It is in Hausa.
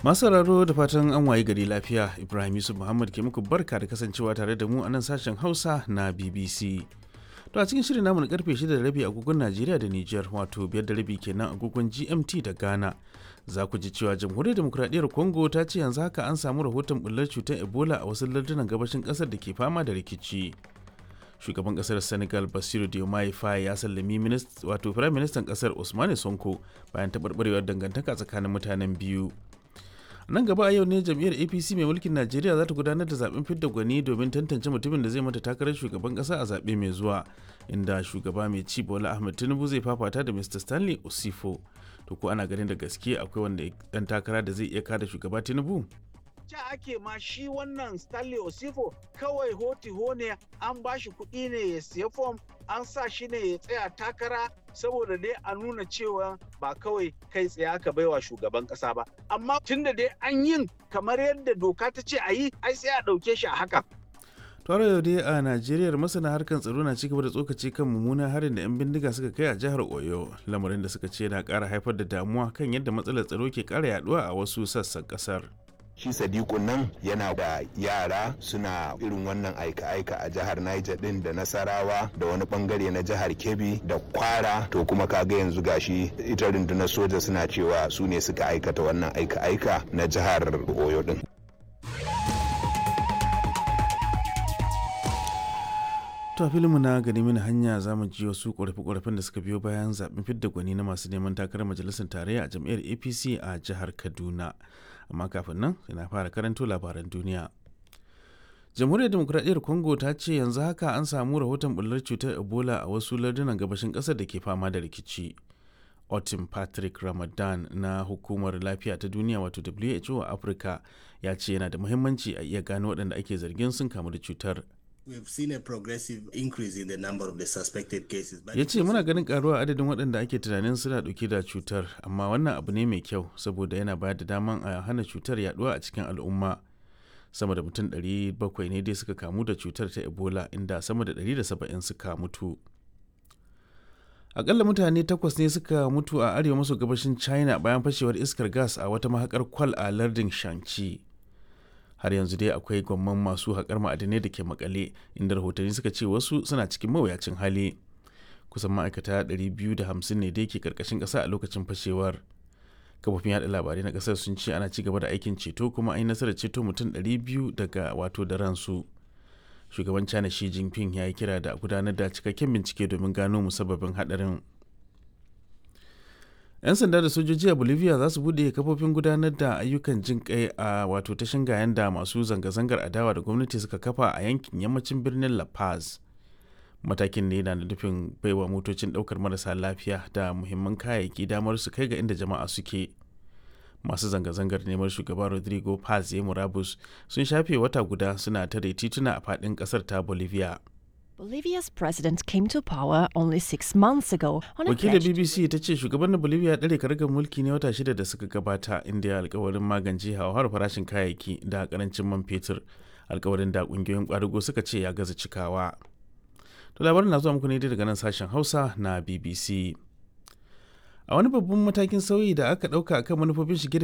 Masu sauraro da fatan an waye gari lafiya Ibrahim Yusuf Muhammad ke muku barka da kasancewa tare da mu a nan sashen Hausa na BBC. To a cikin shirin namu na karfe 6 da rabi agogon Najeriya da Nijar wato biyar da rabi kenan agogon GMT da Ghana. Za ku ji cewa Jamhuriyar Demokuraɗiyyar Congo ta ce yanzu haka an samu rahoton bullar cutar Ebola a wasu lardunan gabashin ƙasar da ke fama da rikici. Shugaban ƙasar Senegal Basiru Diomaye Faye ya sallami wato Firayim Ministan ƙasar Usmane Sonko bayan taɓarɓarewar dangantaka tsakanin mutanen biyu. nan gaba a yau ne jam'iyyar apc mai mulkin najeriya za ta gudanar da zaben fidda gwani domin tantance mutumin da zai mata takarar shugaban kasa a zaɓe mai zuwa inda shugaba mai ci bola ahmed tinubu zai fafata da mr stanley osifo to ko ana ganin da gaske akwai wanda dan takara da zai iya kada shugaba tinubu ca ake ma shi wannan Stanley Osifo kawai hoti ne an ba shi kuɗi ne ya siya fom an sa shi ne ya tsaya takara saboda dai a nuna cewa ba kawai kai tsaye aka baiwa shugaban ƙasa ba amma tunda dai an yin kamar yadda doka ta ce a yi ai sai a ɗauke shi a haka Tare yau dai a Najeriya masana harkar tsaro na cigaba da tsokaci kan mummunan harin da 'yan bindiga suka kai a jihar Oyo, lamarin da suka ce na ƙara haifar da damuwa kan yadda matsalar tsaro ke ƙara yaduwa a wasu sassan ƙasar. shi sadiku nan yana da yara suna irin wannan aika-aika a jihar niger din da nasarawa da wani bangare na jihar kebbi da kwara to kuma kaga yanzu gashi ita rundunar soja suna cewa su ne suka aikata wannan aika-aika na jihar oyo din To a filinmu na gani mini hanya za mu ji wasu ƙorafe-ƙorafen da suka biyo bayan zaɓen fidda gwani na masu neman takarar majalisar tarayya a jam'iyyar APC a jihar Kaduna. Amma kafin nan yana fara karanto labaran duniya. Jamhuriyar Demokuraɗiyyar Congo ta ce yanzu haka an samu rahoton bullar cutar Ebola a wasu lardunan gabashin ƙasar da ke fama da rikici. Otin Patrick Ramadan na Hukumar Lafiya ta Duniya wato WHO a Afirka ya ce yana da muhimmanci a iya gano waɗanda ake zargin sun kamu da cutar. We've seen a progressive increase in the number of the suspected cases. Ya ce muna ganin karuwa adadin waɗanda ake tunanin suna ɗauke da cutar, amma wannan abu ne mai kyau saboda yana bayar da daman a hana cutar yaduwa a cikin al'umma. Sama da mutum 700 ne dai suka kamu da cutar ta Ebola inda sama da 170 suka mutu. Akalla mutane takwas ne suka mutu a arewa maso gabashin China bayan fashewar iskar gas a wata mahakar kwal a lardin Shanxi. har yanzu dai akwai gwamman masu haƙar ma'adinai da ke makale inda rahotanni suka ce wasu suna cikin mawuyacin hali kusan ma'aikata 250 ne da ke karkashin ƙasa a lokacin fashewar kafofin yada labarai na ƙasar sun ce ana ci gaba da aikin ceto kuma an yi nasarar ceto mutum 200 daga wato da ransu shugaban china shi jinping ya yi kira da gudanar da cikakken bincike domin gano musabbabin haɗarin 'yan sanda da sojoji a bolivia za su bude kafofin gudanar da ayyukan jin kai a wato ta shingayen da masu zanga-zangar adawa da gwamnati suka kafa a yankin yammacin birnin la paz matakin ne na nufin baiwa motocin daukar marasa lafiya da muhimman kayayyaki damar su kai ga inda jama'a suke masu zanga-zangar neman shugaba rodrigo paz ya murabus sun shafe wata guda suna tare tituna a faɗin ƙasar ta bolivia Bolivia's president came to power only six months ago on a Wakilar pledge to BBC ta ce shugaban na Bolivia ya ɗare karagar mulki ne wata shida da suka gabata inda ya alkawarin magance hauhawar farashin kayayyaki da karancin man fetur alkawarin da ƙungiyoyin ƙwadago suka ce ya gaza cikawa. To labarin na zuwa muku ne daga nan sashen Hausa na BBC. A wani babban matakin sauyi da aka ɗauka akan manufofin shige